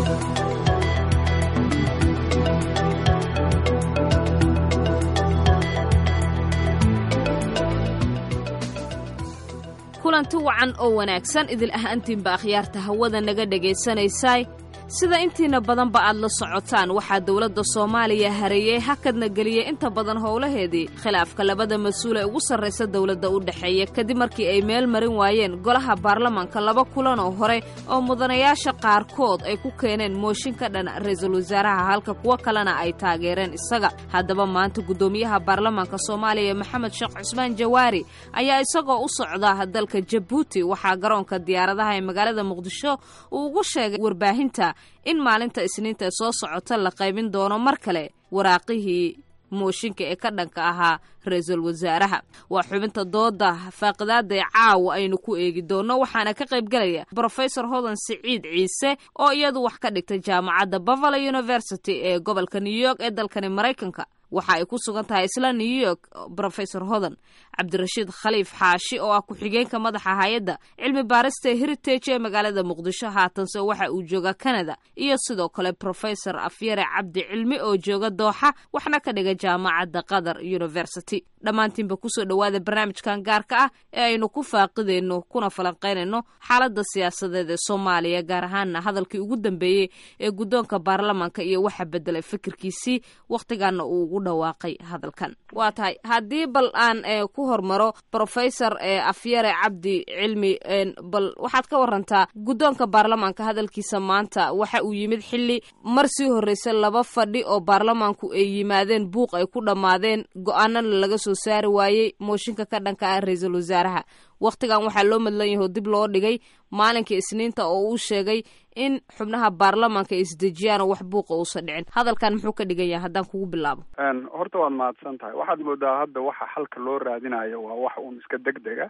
kulanti wacan oo wanaagsan idil ahaantiinba akhyaarta hawada naga dhegaysanaysaay sida intiina badanba aad la socotaan waxaa dowladda soomaaliya hareeyey hakadna geliyey inta badan howlaheedii khilaafka labada mas-uul ee ugu sarraysa dowladda u dhexeeya kadib markii ay meel marin waayeen golaha baarlamanka laba kulan oo hore oo mudanayaasha qaarkood ay ku keeneen mooshin ka dhan ra-iisul wasaaraha halka kuwo kalena ay taageereen isaga haddaba maanta guddoomiyaha baarlamanka soomaaliya maxamed sheekh cusmaan jawaari ayaa isagoo u socda dalka jabuuti waxaa garoonka diyaaradaha ee magaalada muqdisho uu ugu sheegay warbaahinta in maalinta isniinta ee soo socota la qaybin doono mar kale waraaqihii mooshinka ee ka dhanka ahaa ra-iisul wasaaraha waa xubinta dooda faaqidaada ee caawa aynu ku eegi doonno waxaana ka qaybgelaya brofesor hodan siciid ciise oo iyadu wax ka dhigtay jaamacadda bavalo university ee gobolka new york ee dalkani maraykanka waxa ay ku sugan tahay isla new york brofesor hodan cabdirashiid khaliif xaashi oo ah ku-xigeenka madaxa hay-adda cilmi baarista heritage ee magaalada muqdisho haatanse waxa uu jooga canada iyo sidoo kale brofesor afyare cabdi cilmi oo jooga dooxa waxna ka dhiga jaamacadda qatar university dhammaantiinba kusoo dhowaada barnaamijkan gaarka ah ee aynu ku faaqidayno kuna falanqaynayno xaaladda siyaasadeed ee soomaaliya gaar ahaana hadalkii ugu dambeeyey ee guddoonka baarlamanka iyo waxa bedelay fikirkiisii wakhtigaana uu ugu dhawaaqay hadalkan waa tahay haddii bal aan ku hormaro brofesor afyare cabdi cilmi bal waxaad ka warantaa guddoonka baarlamanka hadalkiisa maanta waxa uu yimid xilli mar sii horreysa laba fadhi oo baarlamanku ay yimaadeen buuq ay ku dhammaadeen go-aanana laga soo saari waayey mooshinka ka dhanka ah ra-iisul wasaaraha wakhtigan waxaa loo madlan yaho dib loo dhigay maalinka isniinta oo uu sheegay in xubnaha baarlamanka ay isdejiyaan oo wax buuqa uusan dhicin hadalkan muxuu ka dhigan yahay haddaan kugu bilaabo horta waad mahadsan tahay waxaad moodaa hadda waxa xalka loo raadinayo waa wax uun iska deg dega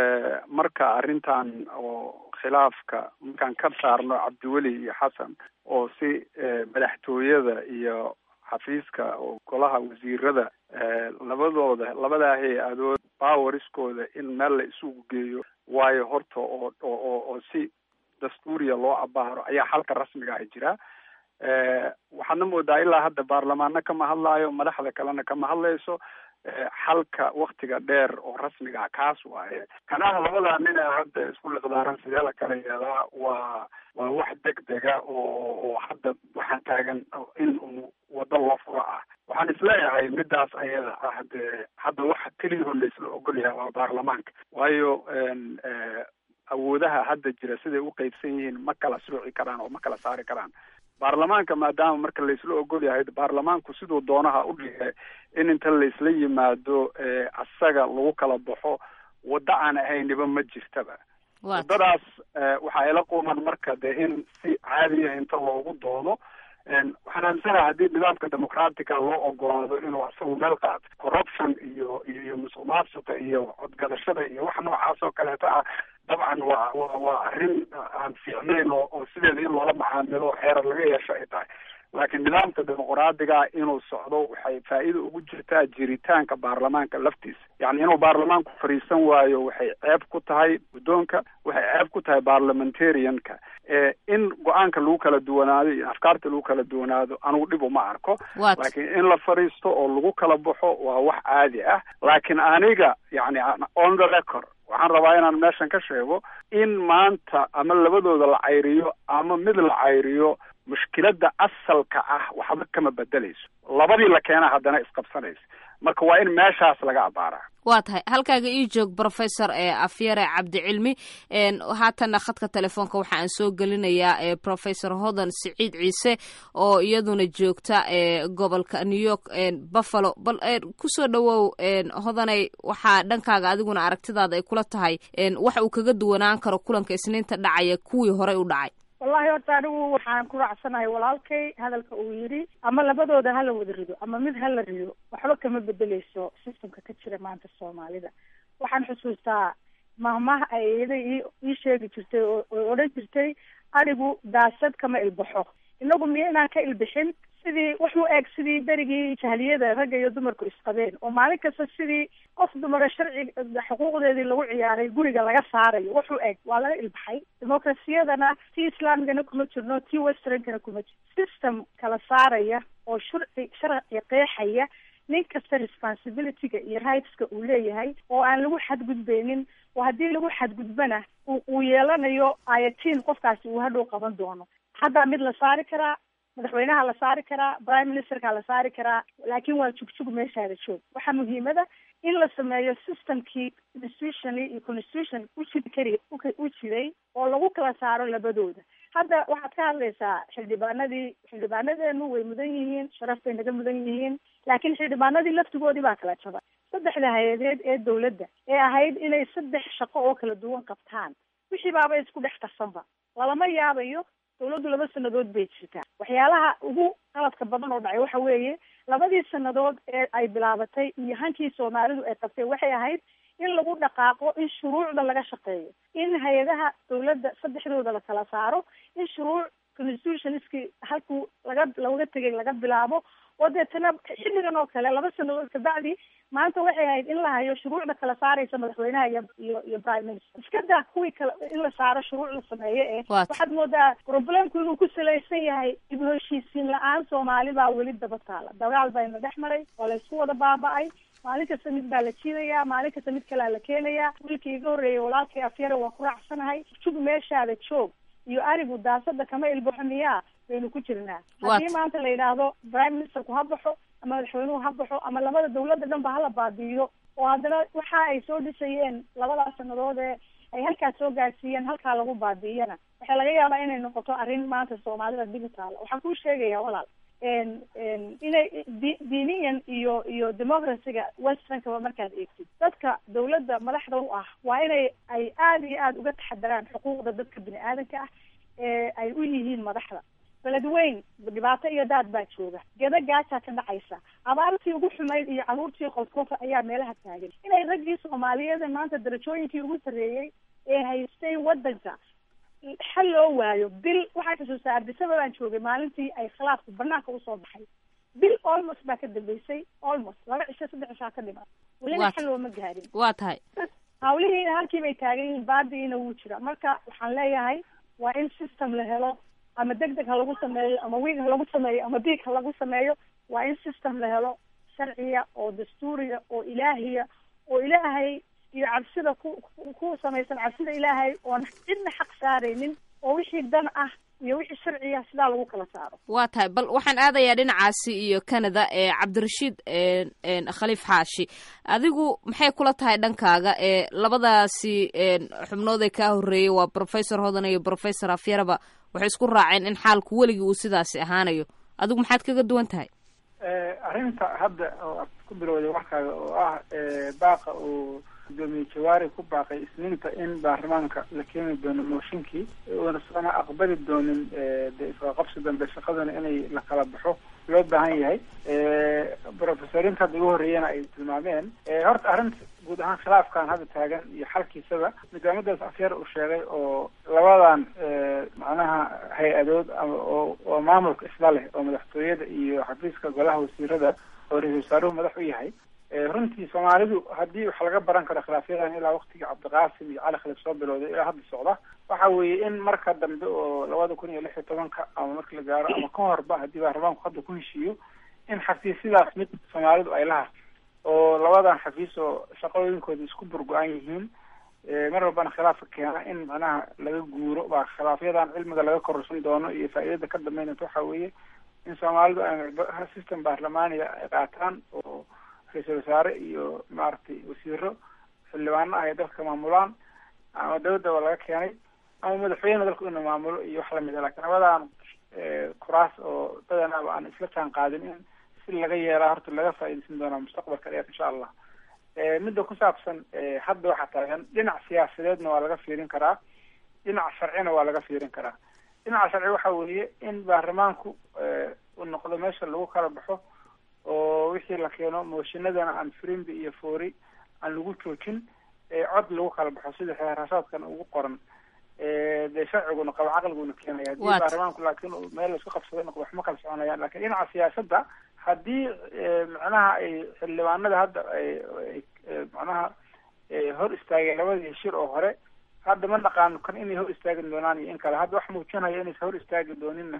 marka arrintan oo khilaafka markaan ka saarno cabdiweli iyo xasan oo si madaxtooyada iyo xafiiska oo golaha wasiirada labadooda labadaa hay-adood bawariskooda in meel la isugu geeyo waayo horta oo oo oo si dastuuriya loo abaaro ayaa xalka rasmiga ah jira waxaadna moodaa ilaa hadda baarlamaano kama hadlaayo madaxda kalena kama hadlayso xalka waktiga dheer oo rasmiga ah kaas waaye kanaha labadaa nin ee hadda isku liqdaaran sidee la kala yeelaa waa waa wax deg dega oo oo hadda waxaan taagan in uu wado loo furo ah waxaan isleeyahay midaas ayada ah dee hadda waxa keliyaho laisla ogol yahay waa baarlamaanka waayo awoodaha hadda jira siday u qeybsan yihiin ma kala sooci karaan oo ma kala saari karaan baarlamaanka maadaama marka laisla ogol yahay baarlamaanku siduu doonaha u dhige in inta laisla yimaado asaga lagu kala baxo waddo aan ahayniba ma jirtaba waddadaas waxaa ila quman marka dee in si caadiya inta loogu doodo waxaan aaminsanaha haddii nidaamka dimucratica loo ogolaado inuu asagu meel qaato corruption iyo iyo musuq maasuqa iyo codgadashada iyo wax noocaas oo kaleeto ah dabcan waa wa waa arrin aan fiicnayn oo oo sideeda in loola macaamilo oo xeerar laga yeesho ay tahay laakiin nidaamka dimuqraadiga inuu socdo waxay faa'iida ugu jirtaa jiritaanka baarlamaanka laftiisa yacni inuu baarlamaanku fadhiisan waayo waxay ceeb ku tahay guddoonka waxay ceeb ku tahay parliamentarianka in go-aanka lagu kala duwanaado iyo afkaarta lagu kala duwanaado anugu dhib uma arko laakiin in la fadhiisto oo lagu kala baxo waa wax caadi ah laakiin aniga yacni on the record waxaan rabaa inaan meeshan ka sheego in maanta ama labadooda la cayriyo ama mid la cayriyo mushkiladda asalka ah waxba kama bedelayso labadii la keena haddana isqabsanaysa marka waa in meeshaas laga abaaraa waa tahay halkaaga ii joog brofesor afyare cabdicilmi haatana khadka telefoonka waxa aan soo gelinayaa brofesor hodan siciid ciise oo iyaduna joogta gobolka new york buffalo bal kusoo dhawow hodanay waxaa dhankaaga adiguna aragtidaada ay kula tahay waxa uu kaga duwanaan karo kulanka isniinta dhacaya kuwii horey u dhacay wallahi horta anigu waxaan ku raacsanahay walaalkay hadalka uu yidhi ama labadooda hala wada rido ama mid hala rido waxba kama bedeleyso systemka ka jira maanta soomaalida waxaan xusuustaa mahmaha ay iyada ii sheegi jirtay oo odhan jirtay anigu daasad kama ilbaxo inagu miyo inaan ka ilbixin sidii wax u eg sidii berigii jahliyada ragga iyo dumarku isqabeen oo maalin kasta sidii qof dumara sharci xuquuqdeedii lagu ciyaaray guriga laga saarayo wax u eg waa laga ilbaxay demokrasiyadana tii islaamigana kuma jirno tii westernkana kuma jirno system kala saaraya oo sharci sharci qeexaya nin kasta responsibilityga iyo rightska uu leeyahay oo aan lagu xadgudbeynin oo haddii lagu xadgudbana uu yeelanayo ayatiin qofkaasi uu hadhow qaban doono haddaa mid la saari karaa madaxweynaha la saari karaa prime ministerka la saari karaa laakiin waa jugjug meeshaada joog waxaa muhiimada in la sameeyo systemkii institutionally iyo constitution ujiri kari u jiray oo lagu kala saaro labadooda hadda waxaad ka hadlaysaa xildhibaanadii xildhibaanadeenu way mudan yihiin sharaf bay naga mudan yihiin laakiin xildhibaanadii laftigoodii baa kala jabay saddexda hay-adeed ee dawladda ee ahayd inay saddex shaqo oo kala duwan qabtaan wixii baaba isku dhex tarsanba lalama yaabayo dawladdu laba sanadood bay jirtaa waxyaalaha ugu qaladka badan oo dhacay waxa weeye labadii sanadood ee ay bilaabatay iyo hankii soomaalidu ay qabtay waxay ahayd in lagu dhaqaaqo in shuruucda laga shaqeeyo in hay-adaha dawladda saddexdooda la kala saaro in shuruuc constitutionskii halkuu laga looga tegay laga bilaabo oo deetana xilligan oo kale laba sanadood kabacdi maanta waxay ahayd in la hayo shuruucda kala saaraysa madaxweynaha iyo iyo iyo prime minister iska daa kuwii kale in la saaro shuruuc la sameeyo ee waxaad moodaa problemku inuu ku salaysan yahay dib u heshiisiin la-aan soomaali baa weli daba taala dagaal bayna dhex maray waa la isku wada baaba-ay maalin kasta mid baa la jiidayaa maalin kasta mid kalea la keenayaa wiilkii iga horreeyay walaalkay afyare waa ku raacsanahay jug meeshaada joog iyo arigu daasada kama ilbaxo miyaa baynu ku jirnaa haddii maanta la yidhaahdo prime ministerku ha baxo ama madaxweynuhu ha baxo ama labada dawladda dhan ba hala baabi'iyo oo haddana waxa ay soo dhisayeen labadaas sanadood ee ay halkaas soo gaarsiiyeen halkaa lagu baabi'iyana waxaa laga yaabaa inay noqoto arrin maanta soomaalida digital waxaan kuu sheegaya walaal inay diiniyan iyo iyo democracyga westernkaba markaad eegtid dadka dawladda madaxda u ah waa inay ay aada iyo aada uga taxadaraan xuquuqda dadka bini aadanka ah ee ay u yihiin madaxda beled weyn dhibaato iyo daad baa jooga geda gaajaa ka dhacaysa abaartii ugu xumayd iyo caruurtii qolkofa ayaa meelaha taagan inay raggii soomaaliyeed maanta darajooyinkii ugu sarreeyey ee haystay waddanka xal loo waayo bil waxaa xusuustaa ardisaba baan joogay maalintii ay khilaafku banaanka usoo baxay bil almost baa ka dambeysay almost laba cisho saddex cishaa ka dhiman welina xal looma gaarin waa tahay hawlihiina halkii bay taagan yihiin baadiina wuu jira marka waxaan leeyahay waa in system la helo ama deg deg ha lagu sameeyo ama wiig ha lagu sameeyo ama diig ha lagu sameeyo waa in system la helo sharciya oo dastuuriya oo ilaahiya oo ilaahay iyo cabsida ku ku samaysan cabsida ilaahay oon cidna xaq saaraynin oo wixii dan ah iyo wixii sharciya sidaa lagu kala saaro waa tahay bal waxaan aadayaa dhinacaasi iyo canada ee cabdirashiid khaliif xaashi adigu maxay kula tahay dhankaaga ee labadaasi xubnood ee kaa horreeyay waa professor hodan iyo professor afyaraba waxay isku raaceen in xaalku weligii uu sidaasi ahaanayo adigu maxaad kaga duwan tahay arrinta hadda oo aad ku bilowday warkaaga oo ah baaqa uu gudoomiye jawaari ku baaqay isniinta in baarlamaanka la keeni doono mooshinkii uunasana aqbali doonin de isqaqabsi dambe shaqadana inay la kala baxo loo baahan yahay profesoriinta hadda ugu horreeyana ay tilmaameen horta arrinta guud ahaan khilaafkan hadda taagan iyo xalkiisaba nidaamadaas afyar uu sheegay oo labadan macnaha hay-adood ama oo oo maamulka isla leh oo madaxtooyada iyo xafiiska golaha wasiirada oo ra-isul wasaaruhu madax u yahay runtii soomaalidu haddii wax laga baran karo khilaafyadan ilaa waktigii cabdiqaasim iyo cali khaliif soo bilowday ilaa hadda socda waxa weeye in marka dambe oo labada kun iyo lix iyo tobanka ama marki la gaaro ama ka horba haddii baarlamaanku hadda ku heshiiyo in xafiisyadaas mid soomaalidu ay la harto oo labadan xafiis oo shaqooyinkooda isku burgo-an yihiin mar walbana khilaafka keena in macnaha laga guuro baa khilaafyadan cilmiga laga kororsan doono iyo faa'iidada ka dambeynata waxa weeye in soomaalidu ay system baarlamaaniga ay qaataan oo ra-iisul wasaare iyo maaragtay wasiiro xildhibaano ah ay dalka maamulaan ama dawladaba laga keenay ama madaxweyne dalku inuu maamulo iyo wax lamid a lakin labadan kuraas oo badanaaba aan isla jaan qaadin in si laga yeelaa horta laga faa'iidaysan doonaa mustaqbalka dheer insha allah midda ku saabsan hadda waxaa taagan dhinac siyaasadeedna waa laga fiirin karaa dhinac sharcina waa laga fiirin karaa dhinaca sharci waxa weeye in baarlamaanku uu noqdo meesha lagu kala baxo oo wixii la keeno mooshinadana aan frimbi iyo foori aan lagu joojin cod lagu kala baxo sida xeerashaadkan ugu qoran dee sharciguna qabo caqliguna keenaya haddii Waat. baarlamaanku laakiin uu meel laisku qabsado noqdo waxma kala soconayaan lakin dhinaca siyaasadda haddii macnaha ay xildhibaanada hadda ay ay macnaha ay hor istaageen labadii shir oo hore hadda ma naqaano kan inay hor istaagi doonaan iyo in kale hadda wax muujinaya inaysa hor istaagi dooninna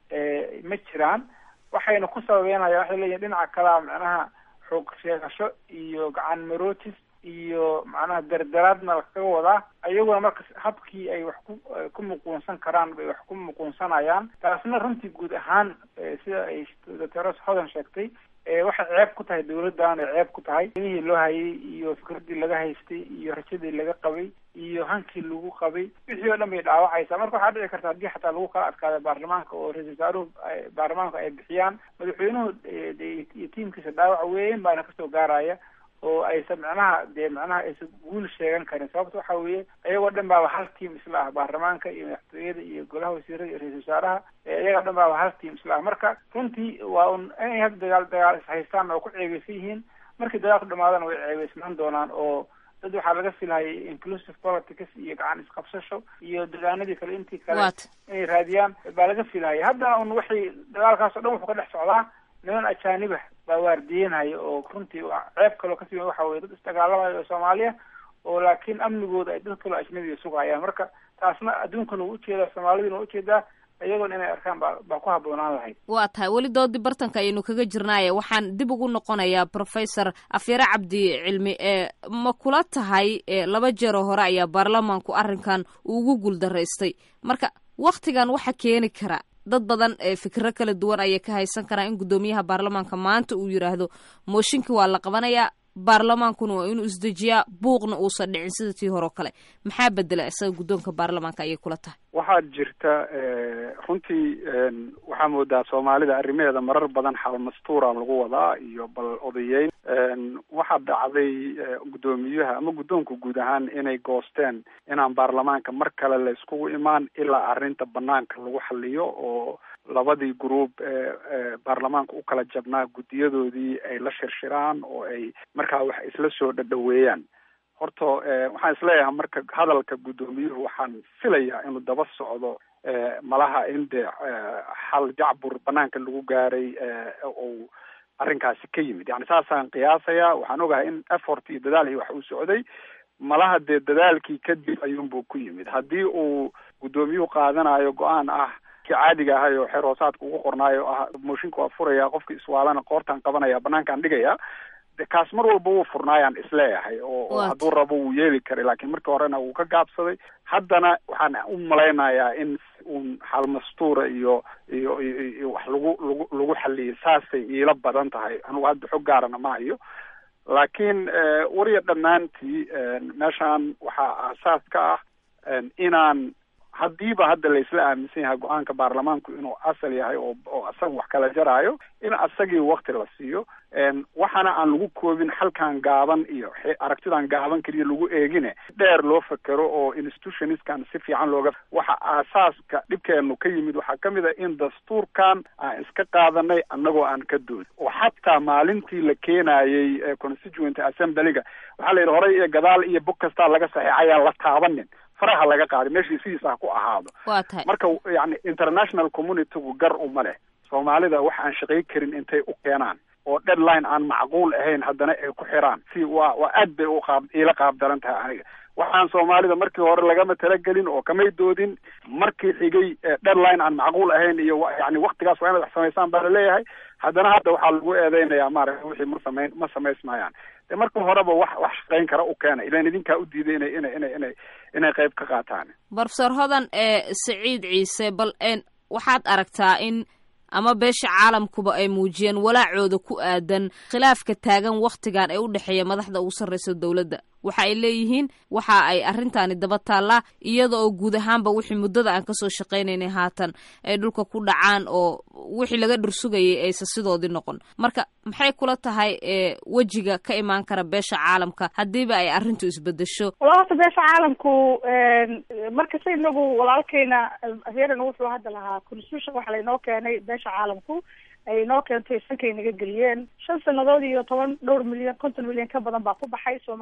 ma jiraan waxayna ku sababeynayaan waxay leeyihin dhinaca kalea macnaha xoog sheegasho iyo gacan marootis iyo macnaha dardaraadna lakaga wadaa ayaguna marka habkii ay wax ku ku muquunsan karaan bay wax ku muquunsanayaan taasna runtii guud ahaan sida ay doctor hodan sheegtay waxay ceeb ku tahay dawladdan ay ceeb ku tahay inihii loo hayay iyo fikradii laga haystay iyo rajadii laga qabay iyo hankii lagu qabay wixii oo dhan bay dhaawacaysaa marka waxaa dhici karta haddii xataa lagu kala adkaada baarlamaanka oo ra-isul wasaaruhu baarlamaanku ay bixiyaan madaxweynuhu iyo tiimkiisa dhaawac weyn baana kasoo gaaraya oo aysan macnaha dee macnaha aysan guul sheegan karin sababta waxa weeye iyagoo dhan baaba hal tiam isla ah baarlamaanka iyo madaxtooyada iyo golaha wasiirada iyo ra-isul wasaaraha iyagoo dhan baaba hal tiam isla ah marka runtii waa un inay hadda dagaal dagaal ishaystaan oo ku ceebeysan yihiin markii dagaalku dhamaadana way ceebeysnaan doonaan oo dad waxaa laga filhayay inclusive politics iyo gacan isqabsasho iyo degaanadii kale intii kale Waat. inay raadiyaan baa laga filhayay haddana un waxay dagaalkaas o dhan wuxuu ka dhex socdaa niman ajaanibah baa waardiyenhaya oo runtii waa ceeb kaloo kasii weyn waxa weye dad isdagaalamaya oo soomaaliya oo laakiin amnigooda ay dad kaloo ajnabiga sugayaan marka taasna adduunkana wuu ujeedaa soomaaliduna waa ujeedaa iyagoona inay arkaan baa baa ku habboonaan lahayd waa tahay weli doodii bartanka ayaynu kaga jirnaaye waxaan dib ugu noqonayaa professor afyare cabdi cilmi ee ma kula tahay e laba jeeroo hore ayaa baarlamaanku arrinkan ugu guuldaraystay marka waktigan waxa keeni kara dad badan ee fikiro kala duwan ayay ka haysan karaan in guddoomiyaha baarlamaanka maanta uu yidhaahdo mooshinkii waa la qabanayaa baarlamaankuna waa inuu isdejiyaa buuqna uusan dhicin sida tii hore oo kale maxaa bedela isaga guddoonka baarlamaanka ayay kula tahay waxaa jirta runtii waxaa moodaa soomaalida arrimaheeda marar badan xalmastuura lagu wadaa iyo bal odayeyn waxaa dhacday guddoomiyaha ama guddoonka guud ahaan inay goosteen inaan baarlamaanka mar kale la iskugu imaan ilaa arrinta banaanka lagu xaliyo oo labadii group ee baarlamaanka u kala jabnaa guddiyadoodii ay la shirshiraan oo ay markaa wax isla soo dhadhaweeyaan horta waxaan isleeyahay marka hadalka guddoomiyuhu waxaan filayaa inuu daba socdo malaha in dee xal jacbur banaanka lagu gaaray ou arrinkaasi ka yimid yani saasaan qiyaasayaa waxaan ogahay in effort iyo dadaal iyo wax uu socday malaha dee dadaalkii kadib ayuunbuu ku yimid haddii uu guddoomiyuhu qaadanayo go-aan ah kii caadiga ahay oo xeer hoosaadka ugu qornaayo ah mooshinka waa furaya qofki iswaalana qoortaan qabanaya banaankaan dhigaya de kaas mar walba wuu furnaayaan isleeyahay oo oo Waat. hadduu rabo wuu yeeli karay laakiin markii horena wuu ka gaabsaday haddana waxaan u malaynayaa in uun xalmastuura iyo iyo iyo iyo wax lagu lagu lagu xaliyay saasay iila badan tahay anugu hadda xog gaarana ma hayo laakiin wariya dhammaantii meeshaan waxaa aasaas ka ah inaan haddiiba hadda la isla aaminsan yahay go-aanka baarlamaanku inuu asal yahay oo oo asaga wax kala jaraayo in asagii wakti la siiyo waxaana aan lagu koobin halkan gaaban iyo xe- aragtidan gaaban keliya lagu eegine dheer loo fekero oo institutioniskan si fiican looga waxa aasaaska dhibkeenu ka yimid waxaa ka mid a in dastuurkan aan iska qaadanay annagoo aan ka doodin oo xataa maalintii la keenayey eh, constituent assemblyga waxaa la yidhi horey iyo gadaal iyo bog kastaa laga saxeexayaan la taabanin faraha laga qaaday meeshii sidiisa ha ku ahaado waa tahay marka yani international communitygu gar uma leh soomaalida wax aan shaqay karin intay u keenaan oo deadline aan macquul ahayn haddana ay ku xiraan si waa waa aad bay u qaab iila qaab daran tahay aniga waxaan soomaalida markii hore lagama talagelin oo kamay doodin markii xigay eh, deadline aan macquul ahayn iyo wa- yani waktigaas waa inaad wax samaysaan baa laleeyahay haddana hadda waxaa lagu eedeynayaa maaragta wixii ma samayn ma samaysmayaan de marka horeba wax wax shaqayn kara u keena ilan idinkaa u diiday inay inay inay inay inay qayb ka qaataan brofesor hodan ee siciid ciise bal een waxaad aragtaa in ama beesha caalamkuba ay muujiyeen walaacooda ku aadan khilaafka taagan wakhtigan ee u dhexeeya madaxda ugu sarreysa dowladda waxa ay leeyihiin waxa ay arrintaani daba taallaa iyada oo guud ahaanba wixii muddada aan kasoo shaqaynaynay haatan ay dhulka ku dhacaan oo wixii laga dhursugayay aysan sidoodii noqon marka maxay kula tahay ee wejiga ka imaan kara beesha caalamka haddiiba ay arrintu isbedesho wala horta beesha caalamku markasta inagu walaalkeyna aheeran wuxuu hadda lahaa constitution waxa laynoo keenay beesha caalamku ay inoo keentay sankay naga geliyeen shan sanadood iyo toban dhowr milyan konton milyan ka badan baa ku baxay soomaali baana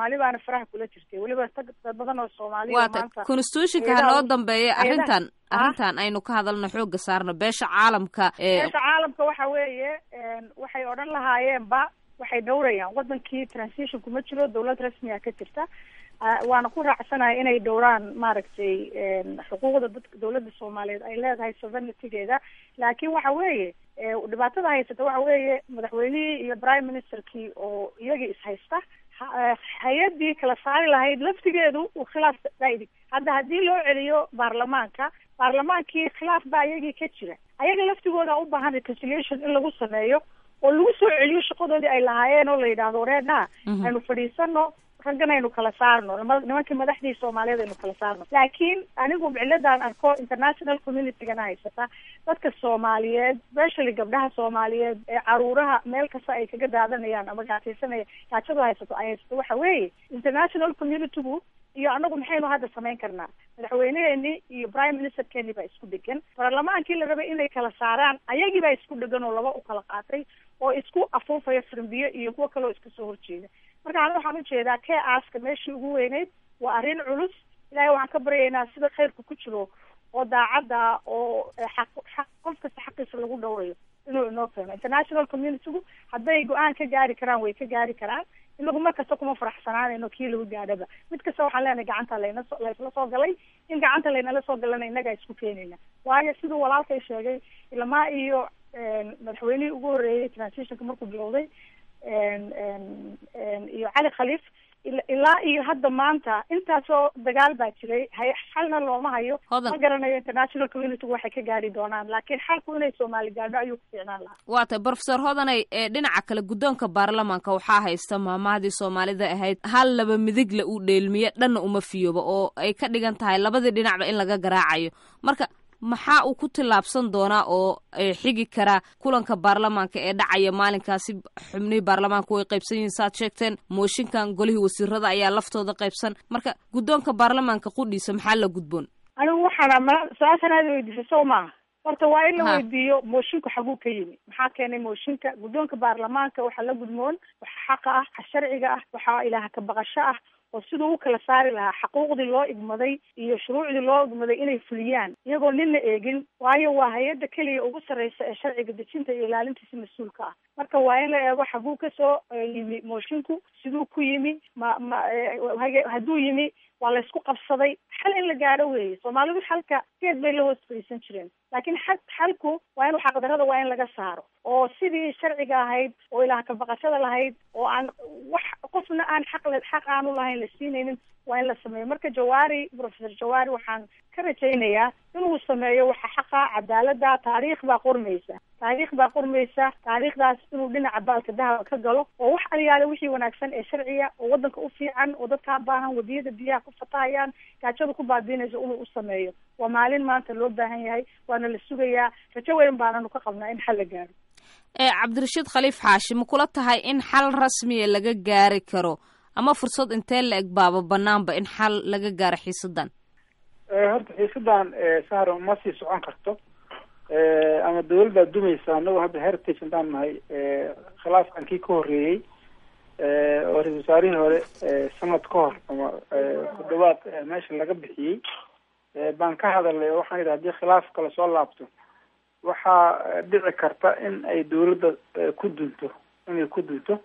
faraha kula jirtay weliba tag dad badan oo soomaaliya waata maanta constitutionka ha hayadaha- noo dambeeya hayadaha- arrintan Ah? arrintan aynu ka hadalno xooga saarno beesha caalamka ee meesha caalamka waxa weeye een, waxay odhan lahaayeenba waxay dhowrayaan wadankii transition kuma jiro dawlad rasmiga ka jirta Ah, waana ku raacsanahay inay dhowraan maaragtay een, xuquuqda dadka dawladda soomaaliyeed ay leedahay sovereigntygeeda laakiin waxa weeye ee, dhibaatada haysata waxa weeye madaxweynihii iyo prime ministerkii oo iyagii ishaysta ha- eh, hay-adii kala saari lahayd laftigeedu uu khilaaf daidi hadda haddii loo celiyo baarlamaanka baarlamaankii khilaaf baa iyagii ka jira ayaga laftigooda u baahan reconciliation in lagu sameeyo oo lagu soo celiyo shaqadoodii ay lahaayeen oo la yidhaahdo wareedha Mhm. aynu fadhiisano raggan aynu kala saarno nima- nimankii madaxdii soomaaliyeed aynu kala saarno laakiin anigu ciladan arko international communitygana haysata dadka soomaaliyeed especially gabdhaha soomaaliyeed ee caruuraha meel kasta ay kaga daadanayaan ama gaasaysanaya gaajadu haysato ay haysato waxa weeye international communitygu iyo anagu maxaynu hadda samayn karnaa madaxweyneheenii iyo prime ministerkeenii baa isku dhegan baarlamaankii la rabay inay kala saaraan ayagii baa isku dhegan oo laba u kala qaatay oo isku afuufaya firmbiyo iyo kuwo kaleo iska soo horjeeda marka aniga waxaan ujeedaa kee aaska meeshii ugu weyneyd waa arrin culus ilaahay waxaan ka baryaynaa sida khayrka ku jiro oo daacadda oo eh, xaq xaq qof kasta xaqiisa lagu dhowrayo inuu inoo keeno international communitygu hadday go-aan ka gaari karaan way ka gaari karaan inagu mar kasta kuma faraxsanaanayno kii lagu gaadhaba mid kasta waxaan leenahay gacanta layna so laysla soo galay in gacanta laynala soo galana innagaa isku keenayna waayo siduu walaalkay sheegay ilamaa iyo een, madaxweynihii ugu horreeyey transitionka markuu bilowday een, een, een, iyo cali khaliif ila- ilaa iyo hadda maanta intaasoo dagaal baa jiray hay xalna looma hayo Hodan. ma garanayo international community waxay ka gaari doonaan laakiin xalku inay soomaali gaadho ayuu ku fiicnaan lahaa waa tahay brofesor hodanay ee dhinaca kale guddoonka baarlamaanka waxaa haysta maamahdii soomaalida ahayd hal laba midigle uu dheelmiye dhanna uma fiyooba oo ay ka dhigan tahay labadii dhinacba in laga garaacayo marka maxaa uu ku tillaabsan doonaa oo eh, xigi kara kulanka baarlamaanka ee dhacaya maalinkaasi xubnihii baarlamaanka way qaybsan yihiin saad sheegteen mooshinkan golihii wasiirada ayaa laftooda qaybsan marka guddoonka baarlamaanka qudhiisa maxaa la gudboon anigu waxaana ma su-aashan aad weydiisay soo maaha horta waa in la Ha. weydiiyo moshinku xaguu ka yimi maxaa keenay mooshinka guddoonka baarlamaanka waxaa la gudmoon waxa xaqa ah waxa sharciga ah waxaa ilaaha ka baqasho ah oo siduu u kala saari lahaa xaquuqdii loo igmaday iyo shuruucdii loo igmaday inay fuliyaan iyagoo nina eegin waayo waa hay-adda keliya ugu sarreysa ee sharciga dejinta iyo ilaalintiisa mas-uulka ah marka waa in la eego xaguu kasoo eh, yimi moshinku siduu ku yimi ma ma eh, hage- hadduu yimi waa la isku qabsaday xal in la gaadho weeye soomaalidu xalka geed bay la hoos fadhiisan jireen laakiin xal xalku waa in xaqdarada waa in laga saaro oo sidii sharciga ahayd oo ilaah ka baqashada lahayd oo aan wax qofna aan xaq le xaq aanu lahayn la siinaynin waa in la sameeyo marka jawaari professor jawaari waxaan ka rajaynayaa inuu sameeyo waxa xaqa cadaalada taariikh baa qormaysa taariikh baa qormaysa taariikhdaas inuu dhinaca baalka dahaba ka galo oo wax aliyaale wixii wanaagsan ee sharciya oo wadanka u fiican oo dadkaa baahan wadiyada biyaha ku fatahayaan gaajada ku baabiinaysa inuu u sameeyo waa maalin maanta loo baahan yahay waana la sugayaa rajo weyn baananu ka qabnaa in xal la gaaro ee cabdirashiid khaliif xaashi ma kula tahay in xal rasmiya laga gaari karo ama fursad intee la eg baaba banaanba in xal laga gaaro xiisadan horta xiisadan sahro ma sii socon karto ama dawladdaa dumaysa anagu hadda heritage intaan nahay khilaafkan kii ka horreeyey oo ra-isul wasaarihii hore sanad ka hor ama ku dhawaad meesha laga bixiyey baan ka hadalnay oo waxaan yidhi hadii khilaaf kale soo laabto waxaa dhici karta in ay dawladda ku dunto inay ku dunto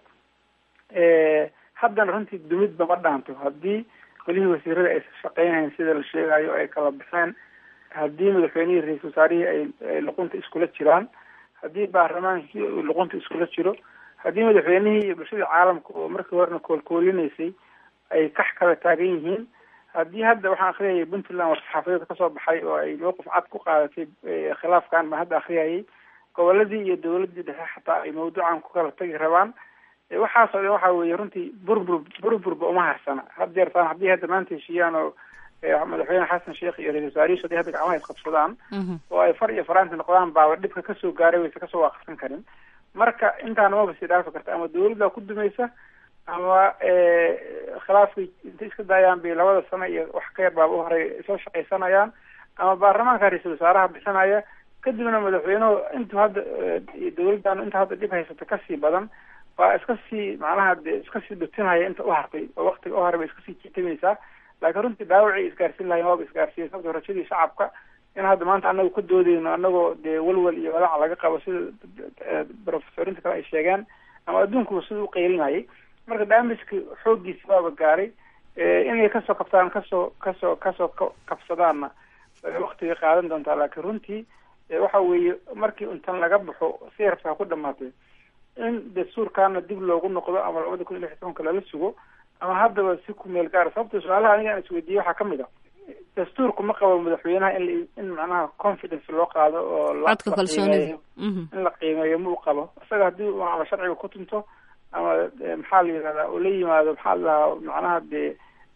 haddana runtii dumidba ma dhaanto haddii golihii wasiirada aysan shaqeynhayn sida la sheegayo ay kala baxeen haddii madaxweynihii ra-isul wasaarihii ay ay luqunta iskula jiraan haddii baarlamaankii uu luqunta iskula jiro haddii madaxweynihii iyo bulshadii caalamka oo markii horena koolkoolinaysay ay kax kala taagan yihiin haddii hadda waxaan akriyayay puntland war-saxaafadeed kasoo baxay oo ay mowqif cad ku qaadatay khilaafkan baan hadda akriyayay goboladii iyo dawladii dhexe xataa ay mawduucan ku kala tagi rabaan waxaasoo dhan waxa weeye runtii burbur burburba uma harsana had jeertaan haddii hadda maanta heshiiyaan oo madaxweyne xasan sheekh iyo ra-isul wasaarihiisu hadii hadda gacmaha isqabsadaan oo ay far iyo faraanti noqdaan baaba dhibka kasoo gaaray waysa kasoo waaqsan karin marka intaana maba sii dhaafi karta ama dawladdaa ku dumaysa ama khilaafkay intay iska daayaan bay labada sano iyo wax ka yar baaba u horay soo shaqaysanayaan ama baarlamaanka ra-isul wasaaraha bixinaya kadibna madaxweynuhu intuu hadda dawladdan inta hadda dhib haysata kasii badan waa iska sii macnaha de iska sii dhutinaya inta u hartay oo waktiga u haray bay iska sii jitamaysaa laakiin runtii dhaawacii isgaarsiin lahayn waaba isgaarsiiyey sababto rajadii shacabka in hadda maanta anagu ka doodeyno anagoo dee welwel iyo walaac laga qabo sida professorinta kale ay sheegeen ama adduunkuba sida u qeylinayay marka damageka xooggiisi waaba gaaray inay kasoo kabsadaan kasoo kasoo kasoo kabsadaanna waktiga qaadan doontaa laakiin runtii waxa weeye markii intan laga baxo si yartaa ku dhamaatay in dastuurkaana dib loogu noqdo ama labada kun iyo lix iyo tobanka lala sugo ama haddaba si ku meel gaara sababta su-aalaha aniga aan isweydiiyey waxaa kamid a dastuurku ma qabo madaxweynaha in in macnaha confidence loo qaado oo codka kalsoonida in la qiimeeyo ma u qabo isaga haddii ama sharciga ku tunto ama maxaa la yihahdaa oo la yimaado maxaa la dhahaa macnaha dee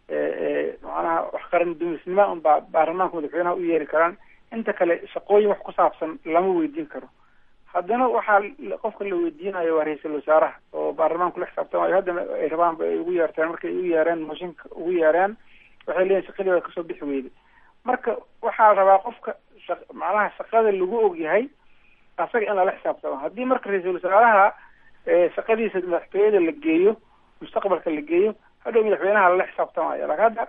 macnaha wax qaran dumisnima un baa baarlamaanka madaxweynaha u yeeri karaan inta kale shaqooyin wax ku saabsan lama weydiin karo haddana waxaa qofka la weydiinayo waa ra-iisul wasaaraha oo baarlamaanku la xisaabtamayo haddana ay rabaan ba ay ugu yeerteen markay ugu yeereen mooshinka ugu yeereen waxay leeyihin shaqadii waa kasoo bixi weyday marka waxaa la rabaa qofka sha macnaha shaqada lagu ogyahay asaga in lala xisaabtamo haddii marka ra-iisul wasaaraha shaqadiisa madaxtooyada la geeyo mustaqbalka la geeyo hadhow madaxweynaha lala xisaabtamayo laakin hadda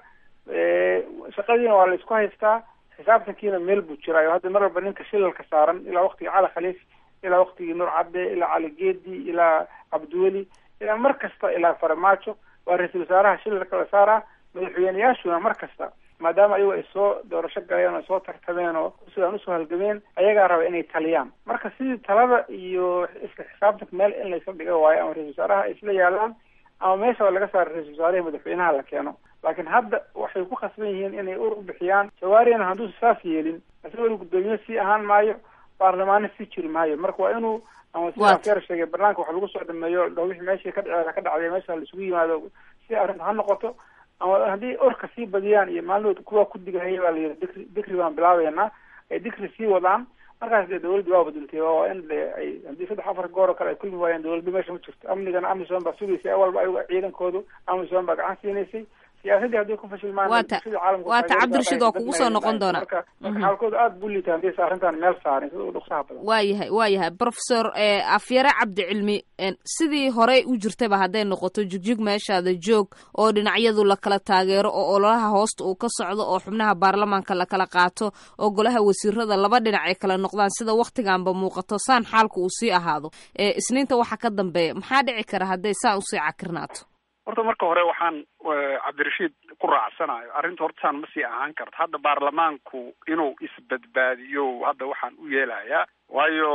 shaqadiina waa la isku haystaa xisaabtankiina meel buu jiraayo hadda mar walba ninka shilalka saaran ilaa waktigii cali khaliif ilaa waktigii nuur cadde ilaa cali geedi ilaa cabdiweli ilaa mar kasta ilaa farmaajo waa ra-iisul wasaaraha shilalka la saaraa madaxweyneyaashuna mar kasta maadaama ayagu ay soo doorasho galeen oo soo tartameen oo sidaan usoo halgameen ayagaa raba inay taliyaan marka sidii talada iyo isla xisaabtanka meel in laysla dhiga waayo ama ra-isul wasaaraha ay isla yaalaan ama meesha laga saaro ra-isul wasaarahi madaxweynaha la keeno laakiin hadda waxay ku khasban yihiin inay ur u bixiyaan jawaariyana hadduusa saas yeelin isagoo guddoomiye sii ahaan maayo baarlamaano sii jiri maayo marka waa inuu ama sida afyar sheegay barnaanka wax lagu soo dhameeyo dho wixii meeshii ka dhacee ka dhacday meesha laisugu yimaado si arrinta ha noqoto ama haddii orka sii badiyaan iyo maalinood kuwa ku digahaya baa layidhi dikri dikri baan bilaabeynaa ay dikri sii wadaan markaas dee dawladdi waa badultay waa in de ay haddii saddex afar goor oo kale ay kulmi waayeen dawladda meesha ma jirto amnigana amisom baa sugaysay awalba ayaga ciidankoodu amisom baa gacan siinaysay siyaasadii haddii ku fashilmaan waata waata cabdirashiid waa kugu soo noqon doona marka marka xaalkooda aada buu liitaa hadii arrintan meel saarin sida u dhuksaha badan waa yahay waa yahay professor afyare cabdicilmi sidii horey u jirtaba hadday noqoto jugjug meeshaada joog oo dhinacyadu lakala taageero oo ololaha hoosta uu ka socdo oo xubnaha baarlamaanka lakala qaato oo golaha wasiirada laba dhinac ay kala noqdaan sida waktiganba muuqato saan xaalku uu sii ahaado isniinta waxa ka dambeeya maxaa dhici kara hadday saan usii cakirnaato horta marka hore waxaan cabdirashiid ku raacsanayo arrinta hortasaan ma sii ahaan karto hadda baarlamaanku inuu isbadbaadiyo hadda waxaan u yeelayaa waayo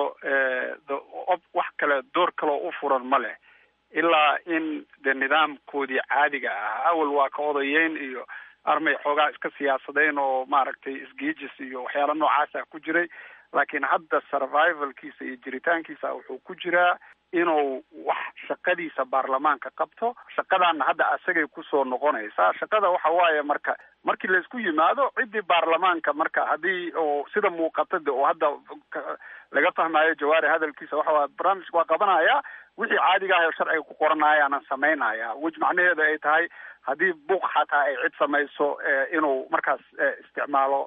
wax kale door kaleo u furan ma leh ilaa in de nidaamkoodii caadiga ah awal waa ka odayeyn iyo armay xoogaa iska siyaasadeen oo maaragtay isgeejis iyo waxyaala noocaasa ku jiray laakiin hadda survivalkiisa iyo jiritaankiisa wuxuu ku jiraa inuu wax shaqadiisa baarlamaanka qabto shaqadaana hadda asagay kusoo noqonaysaa shaqada waxa waaye marka markii laysku yimaado ciddii baarlamaanka marka haddii oo sida muuqata de oo hadda laga fahmayo jawaari hadalkiisa waxa waye barnaamijka waa qabanaya wixii caadiga ah oo sharciga ku qoranayaana samaynaya wej macnaheeda ay tahay haddii buuq xataa ay cid samayso inuu markaas isticmaalo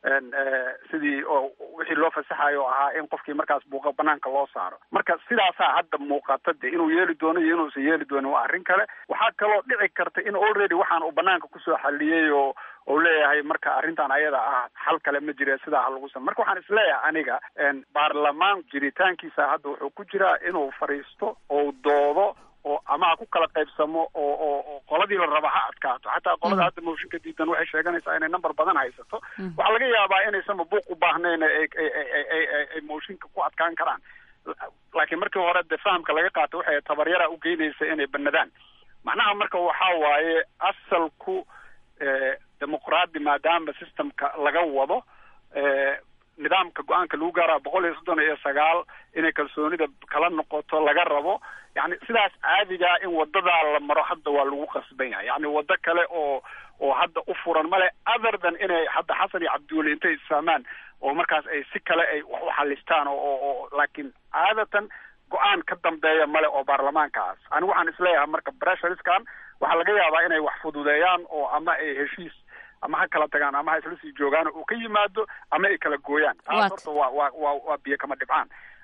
sidii oo wixii loo fasaxayo ahaa in qofkii markaas buuqa banaanka loo saaro marka sidaasaa hadda muuqata de inuu yeeli doono iyo inuusan yeeli doonin waa arrin kale waxaa kaloo dhici karta in already waxaan uu banaanka kusoo xaliyey oo ou leeyahay marka arrintan ayada ah xal kale ma jire sidaa ha lagu sama marka waxaan isleeyahay aniga baarlamaan jiritaankiisa hadda wuxuu ku jiraa inuu fadhiisto ou doodo oo ama ha ku kala qaybsamo oo oo oo qoladii la raba ha adkaato xataa qolada hadda mooshinka diidan waxay sheeganaysaa inay number badan haysato waxaa laga yaabaa inaysanba buuq u baahnayn ay ay ay mooshinka ku adkaan karaan laakiin markii hore de fahamka laga qaato waxay tabaryara u geynaysa inay banadaan macnaha marka waxaa waaye asalku dimuqraadi maadaama systemka laga wado nidaamka go-aanka lagu gaaraa boqol iyo soddon iyo sagaal inay kalsoonida kala noqoto laga rabo yani sidaas caadigaa in wadadaa la maro hadda waa lagu qasban yahay yani wado kale oo oo hadda u furan male other than inay hadda xasan iyo cabdiweli intay isfahmaan oo markaas ay si kale ay wax u xalistaan oo oo laakiin caadatan go-aan ka dambeeya male oo baarlamaankaas anigu waxaan isleeyahay marka bressuriskan waxaa laga yaabaa inay wax fududeeyaan oo ama ay heshiis ama ha kala tagaan ama ha isla sii joogaan uu ka yimaado ama ay kala gooyaan taas horta waa waa waa waa biyo kama dhibcaan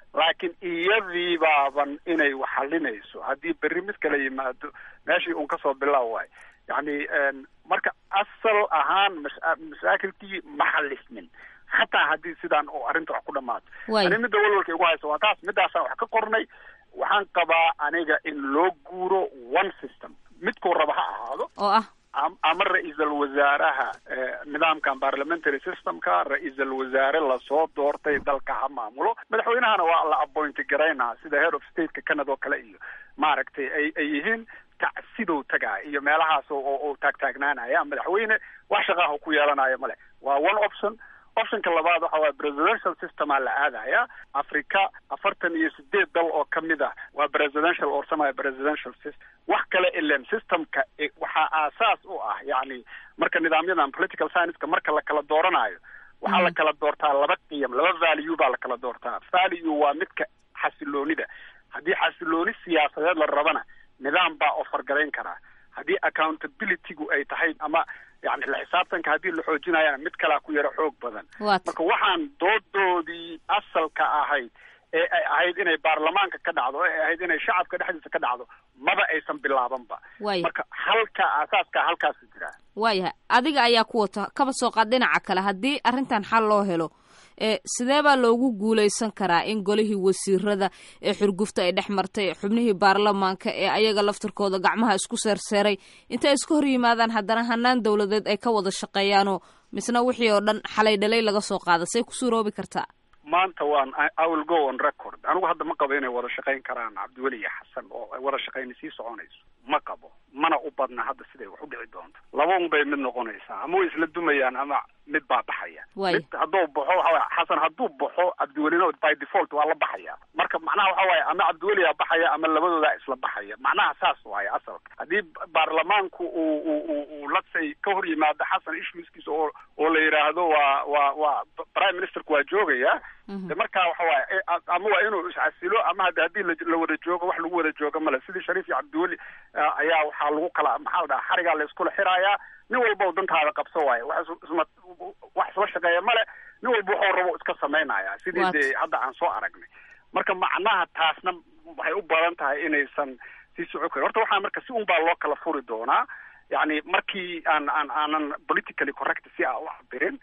laakiin iyadii baaban inay waxalinayso haddii berri mid kala yimaado meeshii un kasoo bilaaw waay yacni marka asal ahaan mashaakilkii ma xalismin xataa haddii sidaan oo arrinta wax ku dhamaato ani midda walwalka igu hayso waa taas midaasaan wax ka qornay waxaan qabaa aniga in loo guuro one system midkuu raba ha ahaado oo ah ama ra-iisal wasaaraha nidaamkan parliamentary systemka ra-iisal wasaare lasoo doortay dalka ha maamulo madaxweynahana waa la appointi garaynaa sida head of stateka canada oo kale iyo maaragtay ay ay yihiin tacsidow tagaa iyo meelahaas oo taagtaagnaanaya madaxweyne wax shaqaaha ku yeelanayo male waa one option optionka labaad waxa waye presidential systemaa la aadaya africa afartan iyo sideed dal oo kamid ah waa presidential or semi presidential system wax kale ilen systemka waxaa aasaas u ah yani marka nidaamyadan political science-ka marka la kala dooranayo waxaa la kala doortaa laba qiyam laba value baa la kala doortaa value waa midka xasiloonida haddii xasilooni siyaasadeed la rabana nidaam baa ofargarayn karaa haddii accountabilitygu ay tahay ama yani la xisaabtanka haddii la xoojinayana mid kalaa ku yaro xoog badan marka waxaan doodoodii asalka ahayd ee ay ahayd inay baarlamaanka ka dhacdo ee ahayd inay shacabka dhexdiisa ka dhacdo maba aysan bilaabanba marka halka aasaaska halkaasu jiraa waayahay adiga ayaa ku wata kaba soo qaad dhinaca kale haddii arrintan xal loo helo ee sidee baa loogu guulaysan karaa in golihii wasiirada ee xurgufta ay dhex martay xubnihii baarlamaanka ee ayaga laftarkooda gacmaha isku seerseeray intay iska hor yimaadaan haddana hanaan dowladeed ay ka wada shaqeeyaanoo misna wixii oo dhan xalay dhalay laga soo qaada say ku suuroobi kartaa maanta waan i will go on record anigu hadda ma qabo inay wada shaqayn karaan cabdiweli iyo xasan oo ay wada shaqayni sii soconayso ma qabo mana u badna hadda siday wax u dhici doonto laba un bay mid noqonaysaa ama way isla dumayaan ama mid baa baxaya mid hadduu baxo waxa waye xasan hadduu baxo cabdiwelina by default waa la baxaya marka macnaha waxa waaye ama cabdiweliyaa baxaya ama labadoodaa isla baxaya macnaha saas waaye asalka haddii baarlamaanku uu uu uu latsay ka hor yimaado xasan issueskiisa oo oo la yidhaahdo waa waa waa prime ministerku waa joogaya de markaa waxa waaye ama waa inuu iscasilo ama hada haddii la wada joogo wax lagu wada joogo male sidii shariif iyo cabdiweli ayaa waxaa lagu kala maxaa la dhaha xarigaa la iskula xirayaa nin walba u dantaada qabso waaye wax isma wax isla shaqeeya male nin walba waxuu rabo iska samaynaya sidii dee hadda aan soo aragnay marka macnaha taasna waxay u badan tahay inaysan sii socon karin horta waxaa marka si un baa loo kala furi doonaa yani markii aan aan aanan politically correct si a u cabirin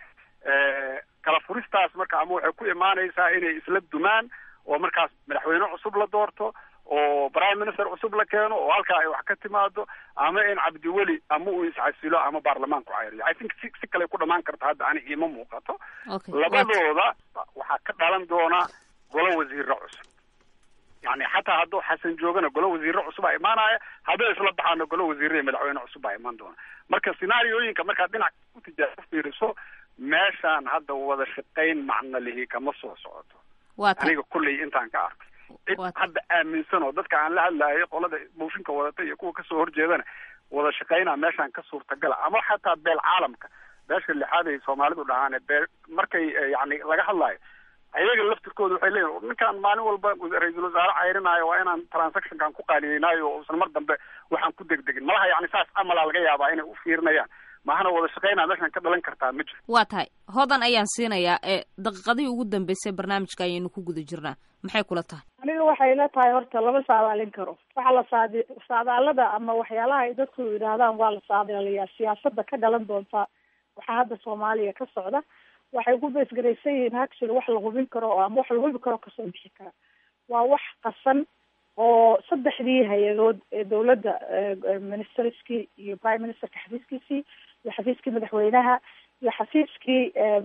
kala furistaas marka ama waxay ku imaanaysaa inay isla dumaan oo markaas madaxweyne cusub la doorto oo prime minister cusub la keeno oo halkaa ay wax ka timaado ama in cabdiweli ama uu iscasilo ama baarlamaanku cayriyo i think si si kale ku dhamaan karta hadda ani iima muuqato labadooda waxaa ka dhalan doona golo wasiiro cusub yani xataa hadduu xasan joogana golo wasiiro cusubaa imaanaya hadday isla baxaana golo wasiiro iyo madaxweyne cusub baa imaan doona marka scenaariyooyinka markaad dhinac ku tijaabo fiiriso meeshaan hadda wada shaqayn macno lihi kama soo socoto aniga kulley intaan ka arkay cid hadda aaminsan oo dadka aan la hadlaayay qolada mooshinka wadata iyo kuwa kasoo horjeedana wada shaqaynaa meeshaan ka suurtagala ama xataa beel caalamka beesha lixaad ay soomaalidu dhahaan beel markay yani laga hadlaayo ayaga laftirkooda waxay leeyihin ninkaan maalin walba ra-iisul wasaare cayrinaayo waa inaan transactionkan ku qaaliyeynaayo oo usan mar dambe waxaan ku degdegin malaha yani saas amalaa laga yaabaa inay u fiirinayaan maahana wada shaqaynaa meeshaan ka dhalan kartaa ma jiro waa tahay hodan ayaan siinayaa ee daqiiqadihii ugu dambeysay barnaamijka ayaynu ku guda jirnaa maxay kula tahay aniga waxay la tahay horta lama saadaalin karo waxaa la saadi saadaalada ama waxyaalaha ay dadku yidhaahdaan waa la saadaaliyaa siyaasada ka dhalan doonta waxaa hadda soomaaliya ka socda waxay ku beesgaraysan yihiin actually wax la hubin karo oo ama wax la hubi karo kasoo bixi kara waa wax qasan oo saddexdii hay-adood ee dawladda ministerskii iyo prime ministerka xafiiskiisii iyo xafiiskii madaxweynaha iyo xafiiskii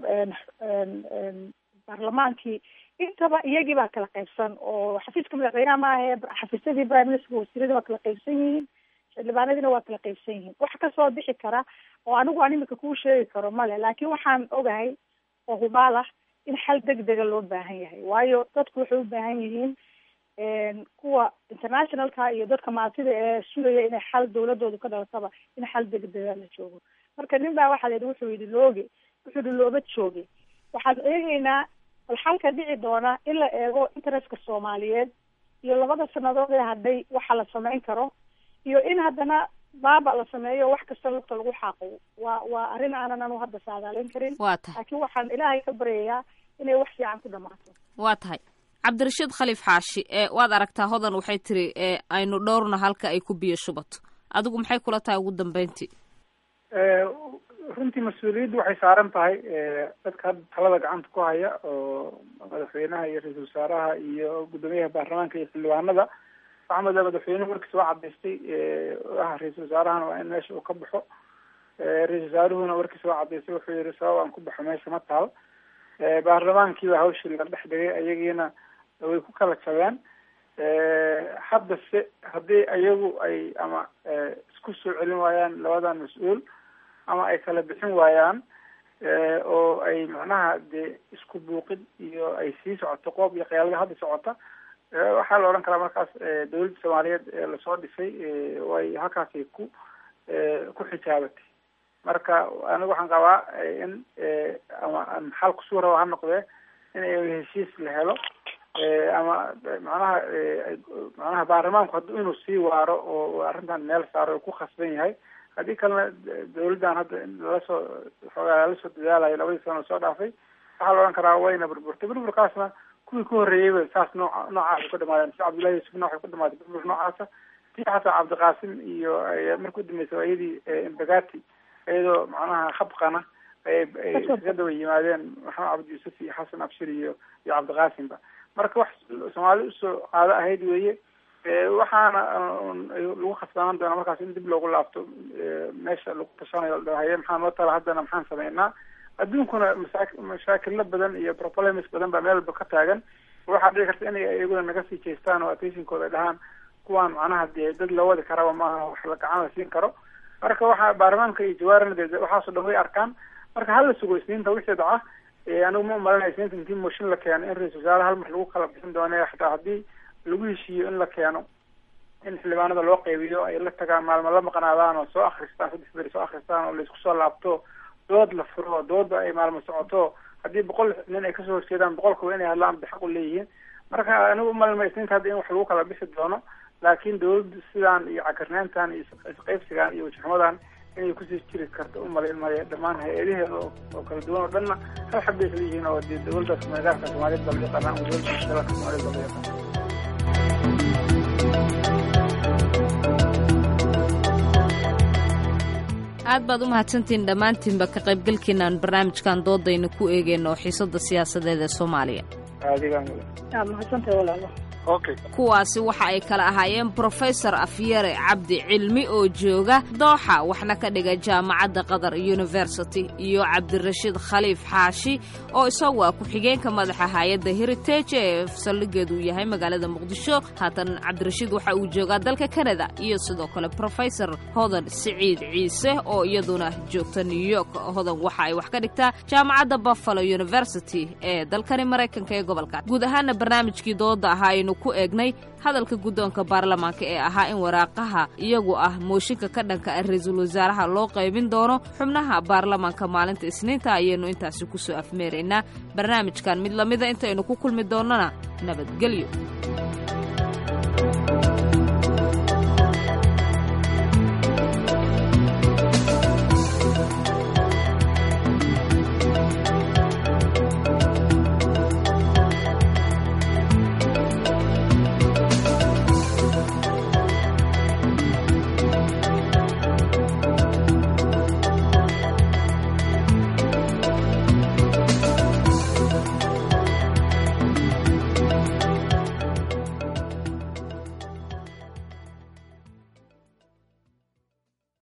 baarlamaankii intaba iyagii baa kala qaybsan oo xafiiska madaxweynaha maahae xafiisyadii prime ministerka wasiiradii waa kala qaybsan yihiin xildhibaanadiina waa kala qaybsan yihiin wax kasoo bixi kara oo anigu aan imika kuu sheegi karo male laakiin waxaan ogahay oo hubaal ah in xal deg dega loo baahan yahay waayo dadku waxay u baahan yihiin kuwa internationalka iyo dadka maatida ee sugaya inay xal dawladoodu ka dhalataba in xal degdega la joogo marka nin baa waxaa layihi wuxuu yidhi looge wuxuu yihi looba jooge waxaan eegeynaa bal xalka dhici doona in la eego interestka soomaaliyeed iyo labada sanadood ee hadhay waxa la samayn karo iyo in haddana baaba la sameeyo wax kasta lugta lagu xaaqo waa waa arrin aanan anu hadda saadaalin karin waa tahay laakiin waxaan ilaahay ka baryayaa inay wax fiican ku dhamaato waa tahay cabdirashiid khaliif xaashi waad aragtaa hodan waxay tiri aynu dhowrna halka ay ku biyo shubato adigu maxay kula tahay ugu dambeyntii runtii mas-uuliyaddu waxay saaran tahay dadka hadda talada gacanta ku haya oo madaxweynaha iyo ra-iisul wasaaraha iyo guddoomiyaha baarlamaanka iyo xildhibaanada waxaa mada madaxweynuhu warkiisa waa cadaystay ah ra-iisul wasaarahana waa in meesha uu ka baxo ra-isul wasaaruhuna warkiisa waa cadaystay wuxuu yihi sabab aan ku baxo meesha ma taal baarlamaankiiba hawshii la dhex dhigay ayagiina way ku kala jabeen hadda se haddii ayagu ay ama isku soo celin waayaan labadan mas-uul ama ay kala bixin waayaan oo ay macnaha dee isku buuqid iyo ay sii socoto qoob iyo qiyaalada hadda socota waxaa la odhan karaa markaas dawladda soomaaliyeed ee lasoo dhisay way halkaasay ku ku xijaabatay marka anigu waxaan qabaa in ama xal kusuu raba ha noqdee in heshiis la helo ama macnaha macnaha baarlamaanku haddu inuu sii waaro oo arrintan meel saaro ku khasban yahay haddii kalena dawladdan hadda lalasoo xoogaa lalasoo dadaalayo labadii sano soo dhaafay waxaa la odhan karaa wayna burburtay burburkaasna kuwii ku horreeyeyba saas nooca noocaas ka dhamaadeen si cabdullahi yuusufna waxay ku dhamaatay burbur noocaasa tii xataa cabdiqaasim iyo markii udambeysay waa iyadii imbagati iyadoo macnaha habqana ay ay iskaga daba yimaadeen maxamed cabdi yuusuf iyo xasan abshir iyo iyo cabdiqaasimba marka wax soomaali usoo qaado ahayd weeye waxaana lagu khasbanaan doonaa markaas in dib loogu laabto meesha lagu tashanayo haye maxaa noo tala haddana maxaan sameynaa adduunkuna masaa mashaakilo badan iyo problems badan baa meel walba ka taagan waxaa dhici karta inay iyaguna naga sii jeestaan oo attentionkooda dhahaan kuwaan macnaha dee dad la wadi karaba maaha wax la gacan la siin karo marka waxaa baarlamaanka iyo jawaarina de waxaasoo dhan way arkaan marka hala sugo isniinta wixii dhaca anigu ma umalinaya isniinta intii mooshin la keeno in ra-isul wasaare hal mar lagu kala bixin doono xataa haddii lagu heshiiyo in la keeno in xildhibaanada loo qeybiyo ay la tagaan maalmo la maqnaadaan oo soo akristaan saddex beri soo akristaan oo laisku soo laabto dood la furo dooda ay maalmo socoto haddii boqol nin ay kasoo horjeedaan boqolkuba inay hadlaan bay xaq u leeyihiin marka anigu umalinmaya isniinta hadda in wax lagu kala bixi doono laakiin dawladdu sidaan iyo cakarnaantan iyo isqaybsigan iyo wajixumadan inay kusii jiri karto umalin maya dhammaan hay-adaheeda oo kala duwan oo dhanna hal xab bay isla yihiin oo dee dawladdaas magaalka soomaaliyed baa la yaqaanaa ama dawladda dalka soomaaliyed baa la yaqaana aad baad u mahadsantihiin dhammaantiinba ka qaybgalkiinaan barnaamijkan doodayna ku eegeyno oo xiisadda siyaasadeed ee soomaaliya kuwaasi waxa ay kala ahaayeen brofesor afyare cabdi cilmi oo jooga dooxa waxna ka dhiga jaamacadda qatar university iyo cabdirashiid khaliif xaashi oo isagu ah ku-xigeenka madaxa hay-adda heritage ee saldhigeedu uu yahay magaalada muqdisho haatan cabdirashiid waxa uu joogaa dalka kanada iyo sidoo kale brofesor hodan siciid ciise oo iyaduna joogta new york hodan waxa ay wax ka dhigtaa jaamacadda buffalo university ee dalkani maraykanka ee gobolka guud ahaana barnaamijkii dooda ahaa aynu ku eegnay hadalka guddoonka baarlamaanka ee ahaa in waraaqaha iyagu ah mooshinka ka dhanka ah ra-iisul wasaaraha loo qaybin doono xubnaha baarlamaanka maalinta isniinta ayaynu intaasi ku soo afmeeraynaa barnaamijkan mid lamida intaynu ku kulmi doonnona nabadgelyo